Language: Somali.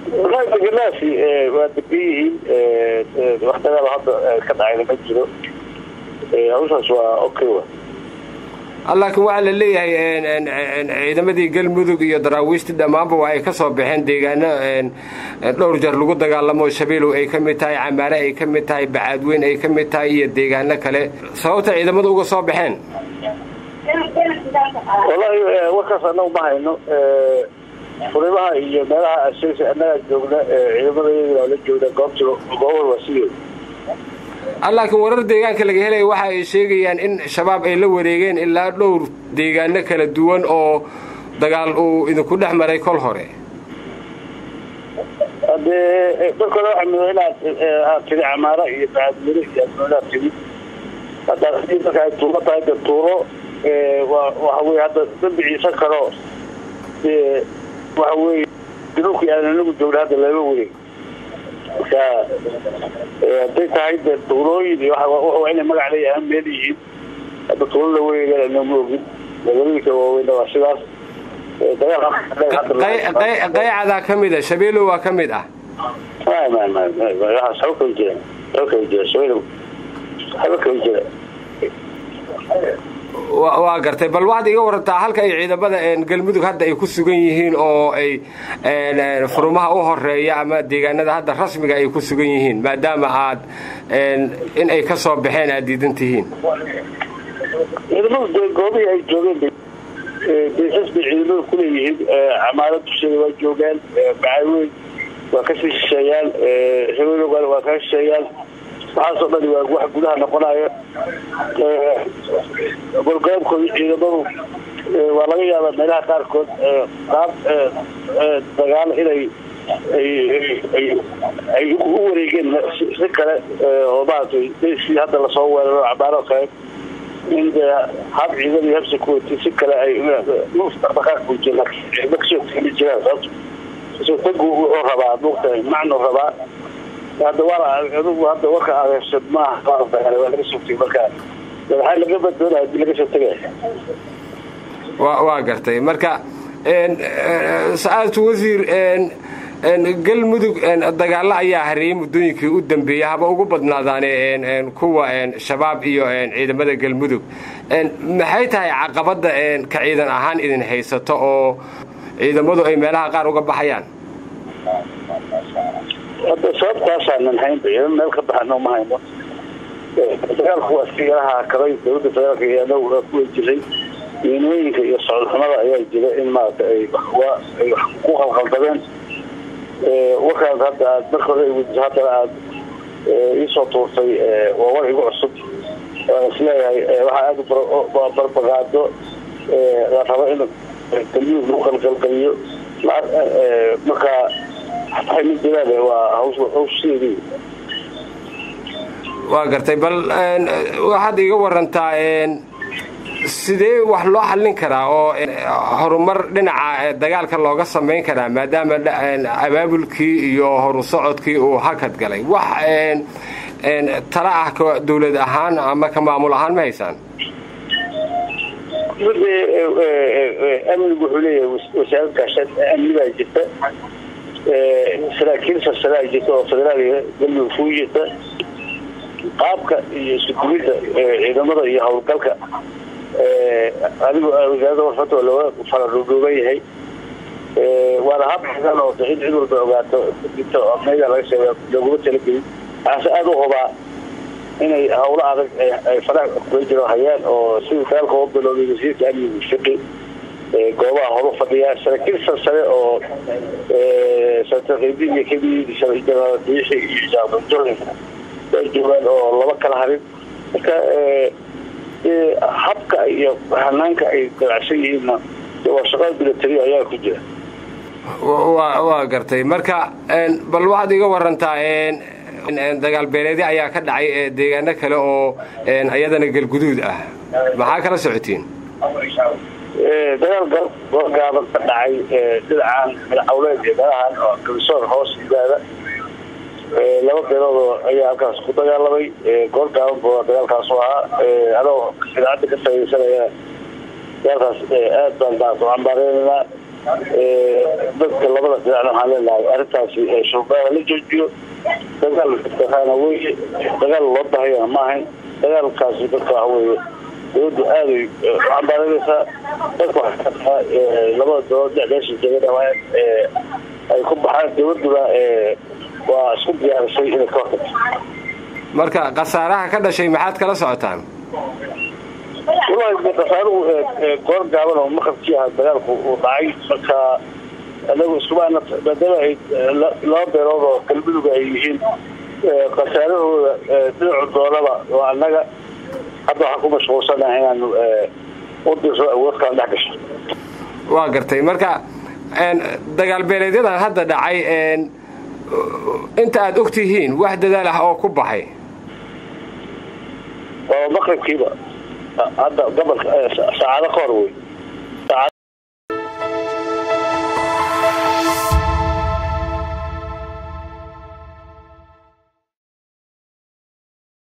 wallahi deganaasi waa degan yihiin wax dagaal hadda ka dhacayna ma jiro hawshaas waa okay wa laakiin waxaa la leeyahay ciidamadii galmudug iyo daraawiishtii dhammaanba waa ay ka soo baxeen deegaano dhowr jeer lagu dagaalamo shabeelow ay ka mid tahay camaare ay ka mid tahay bacaadweyn ay ka mid tahay iyo deegaano kale sababta ciidamadu uga soo baxeen wallahi warkaas anagu ma hayno furimaha iyo meelaha asheegsa annagaa joogna ciidamadayada waa la joogna goobta goobal waa sideeda laakiin warar deegaanka laga helaya waxa ay sheegayaan in shabaab ay la wareegeen ilaa dhowr deegaano kala duwan oo dagaal uu idinku dhex maray kol hore hadee dadkooda waxaa mudo inaad aad tiri camaara iyo bacaadweyne iyo adoonaad tiri hadda hadii marka ay tuuro tahay de tuuro waxa weye hadda dambi ciise kalo waxa weye dhulkii aan anagu joogna hadda lama wareeg marka hadday tahay de tuulooyin iyo waa inay magac leeyahay meel yihiin hadda tuulo la wareegan anama ogin magaalooyinka waaweyn waa sidaas qaycadaa ka mid a shabeelow waa ka mid ah waxaas haba kala jiraan haba kala jira shabeelow haba kala jira waa gartay bal waxaad iga warantaa halka ay ciidamada galmudug hadda ay ku sugan yihiin oo ay furumaha u horeeya ama deegaanada hadda rasmiga ay ku sugan yihiin maadaama aad in ay ka soo baxeen aad diidan tihiin ciidamadu de goobihii ay joogeen beesas bay ciidamada kuleeyihiin camaalo dusheeda waa joogaan bacaaweyn waa kasii shisheeyaan habeenogan waa kaa shisheeyaan waxaasoo dhani waa wax gudaha noqonaya golgaabkooda ciidamadu waa laga yaabaa meelaha qaarkood qaab dagaal inay ay u wareegeen si kale oo maaragtay si hadda lasoo weeraro cabaaro kale in de hab ciidan iyo habsi ku wati si kale ay dhaqdhaqaaq u jira ciidamo kasoo tegi jiraan sababto kasoo tagu wuxuu rabaa muugtahay macnu rabaa hadda waa adugu hadda warka adeersad maaha waa laga soo tegay marka waxaa laga baddoonaya hadii laga soo tegaya wa waa gartay marka sa-aadtu wasiir galmudug dagaalo ayaa hareeyey muddooyinkii u dambeeyey haba ugu badnaadaane kuwa shabaab iyo ciidamada galmudug maxay tahay caqabadda ka ciidan ahaan idin haysato oo ciidamadu ay meelaha qaar uga baxayaan hadda sababtaasaanan haynba ciidan meel ka baxano ma hayno dagaalku waa iska yaraha kaday dawladda federaalka iyo anagu kuwa jiray miinooyinka iyo socodxumada ayaa jira in maarata ay ay wax ku qalqaldabeen warkaas hadda aad marka hore wadiso haddana aad iisoo tuurtay waa war igu cusub waan isleeyahay waxaa aada u barbaqaado la rabo in galmudug lagu qalqalgaliyo marka xataa ma jiraan waa hawsheedii waa gartay bal waxaad iga warantaa sidee wax loo xallin karaa oo horumar dhinaca dagaalka looga samayn karaa maadaama abaabulkii iyo horu socodkii uu hakad galay wax tala ah ka dawlad ahaan ama ka maamul ahaan ma haysaan amnigu wuxuu leeyahay wasaarad gaashaan amni baa jirta saraakiil sarsaraa jirta oo federaal galmudug kuu jirta qaabka iyo iskuduwidda ciidamada iyo howlgalka adigu wasaaradda warfata waa looga faradhuudhuuban yahay waana hab xigan oo in cid walba ogaato inta amnayda laga sheega looguma talagelin waxaase aada u hubaa inay hawlo adag ay faraha kula jiro hayaan oo sidii dagaalka uga bilowday wasiirka amnigu fiqi goobaha horu fadhiya saraakiil sarsare oo sartaqeybin iyo kamid janaal diixi iyo jaabajooy ay joogaan oo laba kala harin marka habka iyo hanaanka ay dabacsan yihiinna waa shaqada milatariya ayaa ku jira waa gartay marka bal waxaad iga warantaa dagaal beeleedi ayaa ka dhacay deegaano kale oo ayadana galguduud ah maxaa kala socotiin dagaal gaaban ka dhacay dhinacaan midcawleed iyo meelahan oo gabisoor hoos yimaada laba beeloodoo ayaa halkaas ku dagaalamay goor gaaban bu dagaalkaasu ahaa anoo idaacadda ka faaidaysanaya dagaalkaas aad baan maarata u cambaareynanaa dadka labada dhinacna waxaan leenahay arrintaasi shurbaada la joojiyo dagaal taqaana weye dagaal loo bahayana ma ahayn dagaalkaasi dadka waxa weeye dawladdu aaday cambaaraynaysaa dadka waxaa labada dowlad dhexdeesha jegana waa ay ku baxaan dawladduna waa isku diyaarisay inay ka hortagto marka khasaaraha ka dhashay maxaad kala socotaan walahi khasaaruhu goor gaaban oo maqrabkii aha dagaalku uu dhacay marka anagu iskumaana maadaama ay laba beelood oo galmuduga ay yihiin khasaarahooda dhinacu doonaba oo annaga hadda waxaan ku mashquulsanaha inaanu u dirso awoodkaan dhex gasho waa gartay marka dagaal beeleedyadan hadda dhacay inta aada og tihiin wax dadaal ah oo ku baxay waa maqribkiiba hadda gobolka saacado ka hor wey